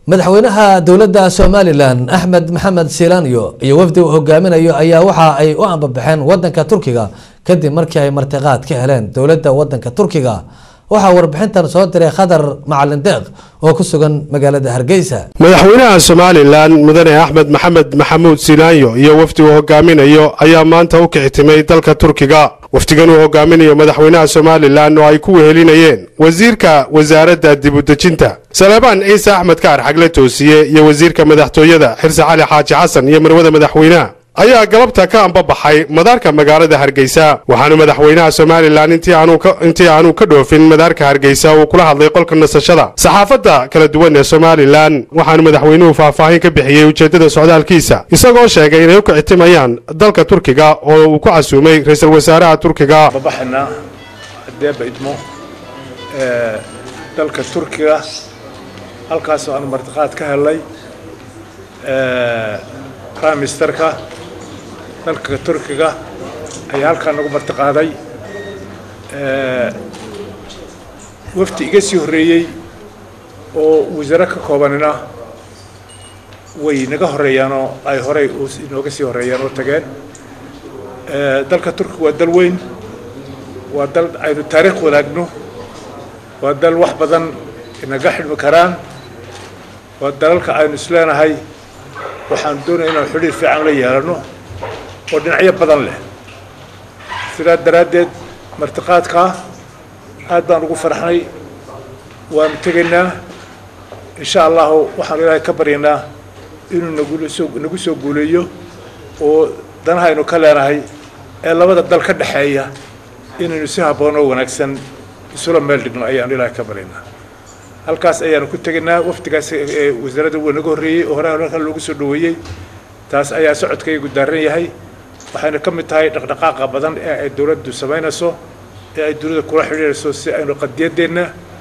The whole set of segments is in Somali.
madaxweynaha dowladda somalilan axmed maxamed silaanyo iyo wafdi uu hogaaminayo ayaa waxa ay u ambabaxeen wadanka turkiga kadib markii ay martiqaad ka heleen dowladda wadanka turkiga waxaa warbixintan soo diray khadar macalin deeq oo ku sugan magaalada hargeysa madaxweynaha somalilan mudane axmed maxamed maxamuud silaanyo iyo wafdi uu hogaaminayo ayaa maanta u kicitimay dalka turkiga wafdigan uu hogaaminayo madaxweynaha somalilan oo ay ku wehelinayeen wasiirka wasaaradda dibudejinta salebaan ciise axmed kaar xagle toosiye iyo wasiirka madaxtooyada xirse cali xaaji xasan iyo marwada madaxweynaha ayaa galabta ka ambabaxay madaarka magaalada hargeysa waxaana madaxweynaha somalilan intii aanu ka dhoofin madaarka hargeysa uu kula hadlay qolka nasashada saxaafadda kala duwan ee somalilan waxaanu madaxweynuhu faahfaahin ka bixiyey ujeeddada socdaalkiisa isagoo sheegay inay u kicitimayaan dalka turkiga oo uu ku casuumay ra-iisul wasaaraha turkiga babaxna hadeeba idmo dalka turkiga halkaasoo aan martiqaad ka helay prime ministerka dalka turkiga ayaa halkaa nagu martiqaaday wafdi iga sii horreeyey oo wasaare ka koobanina way naga horreeyaanoo ay horey inooga sii horreeyaan oo tageen dalka turkiga waa dal weyn waa dal aynu taariikh wadaagno waa dal wax badan inaga xidhmi karaan waa dalalka aynu isleenahay waxaan doonaya inaan xidhiir fiican la yeelano oo dhinacyo badan leh sidaa daraaddeed martiqaadkaa aad baan ugu farxnay waanu tegaynaa insha allahu waxaanu ilaahay ka baryaynaa inuu nagusoo nagu soo guuleeyo oo danaha aynu ka leenahay ee labada dal ka dhexeeya inaynu si habboon oo wanaagsan isula meel dhigno ayaanu ilaahay ka baryaynaa halkaas ayaanu ku tegaynaa wafdigaas wasaaradda waa naga horreeyey oo hore halkan loogu soo dhaweeyey taas ayaa socodkaygu daaran yahay waxayna ka mid tahay dhaqdhaqaaqa badan ee ay dowladdu samaynayso ee ay dunida kula xidhiirayso si aynu qadiyaddeenna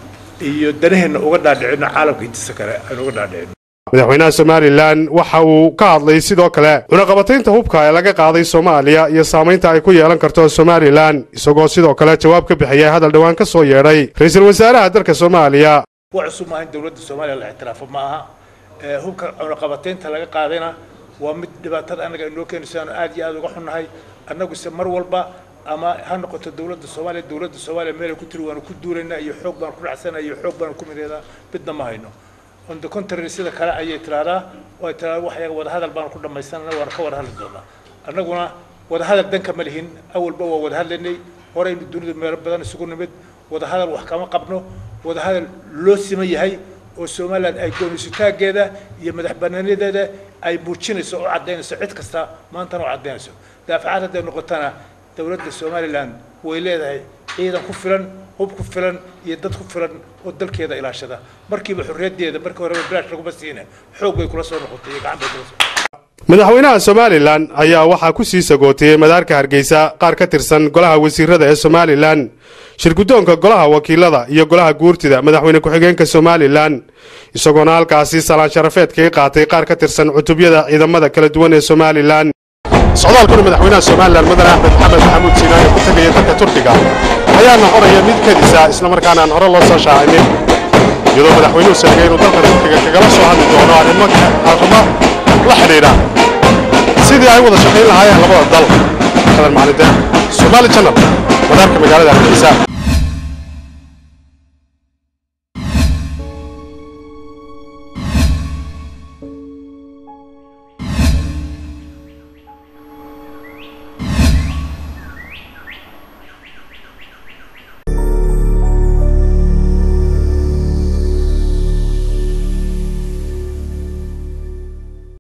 iyo danaheenna uga dhaadhicino caalamka intiisa kale aynu uga dhaadhicino madaxweynaha somalilan waxa uu ka hadlay sidoo kale cunaqabataynta hubka ee laga qaaday soomaaliya iyo saamaynta ay ku yeelan karto somalilan isagoo sidoo kale jawaab ka bixiyay hadal dhowaan ka soo yeedhay ra-iisul wasaaraha dalka soomaaliya wa cusub maaha in dowladda soomaaliya la ictiraafo ma aha hubka cunaqabataynta laga qaadayna waa mid dhibaatada annaga inoo keenayso aanu aad iyo aad uga xunnahay annaguse mar walba ama ha noqoto dowladda soomaaliya dowladda soomaaliya meelay ku tiri waanu ku duulaynaa iyo xoog baanu ku dhacsana iyo xoog baanu ku mideedaa midna ma hayno on the contrary sida kale ayay tiraahdaa oo ay tiraahdaa waxyaga wadahadal baanu ku dhammaysanana waanu ka wada hadli doonaa annaguna wadahadal danka ma lihin awalba waa wada hadlaynay horeynu dunida meelo badan isugu nimid wadahadal wax kama qabno wadahadal loo siman yahay oo somalilan ay goonisitaaggeeda iyo madax banaanadeeda ay muujinayso oo caddaynayso cid kasta maantana oo caddaynayso daafacaad hadday noqotana dowladda somalilan way leedahay ciidan ku filan hub ku filan iyo dad ku filan oo dalkeeda ilaashada markiiba xorriyaddeeda markii horeba bilaash laguma siina xoog bay kula soo noqotay iyo gacan bay kula soo madaxweynaha somalilan ayaa waxaa ku sii sagootiyey madaarka hargeysa qaar ka tirsan golaha wasiirada ee somalilan shirguddoonka golaha wakiilada iyo golaha guurtida madaxweyne ku-xigeenka somalilan isagoona halkaasi salaan sharafeed kaga qaatay qaar ka tirsan cutubyada ciidamada kala duwan ee somalilan socdaalkuna madaxweynaha somalilan mudane axmed maxamed maxamuud siinaane ku tegaya dalka turkiga ayaa noqonaya mid kadisa islamarkaana aan hore loo soo shaacinin iyadoo madaxweynuhu sheegay inuu dalka turkiga kagala soo hadli doono arrimo arrimo la xidhiidha sidii ay wada shaqayn lahaayeen labada dal kadan macalin deeq somaali channel madaarka magaalada hargeysa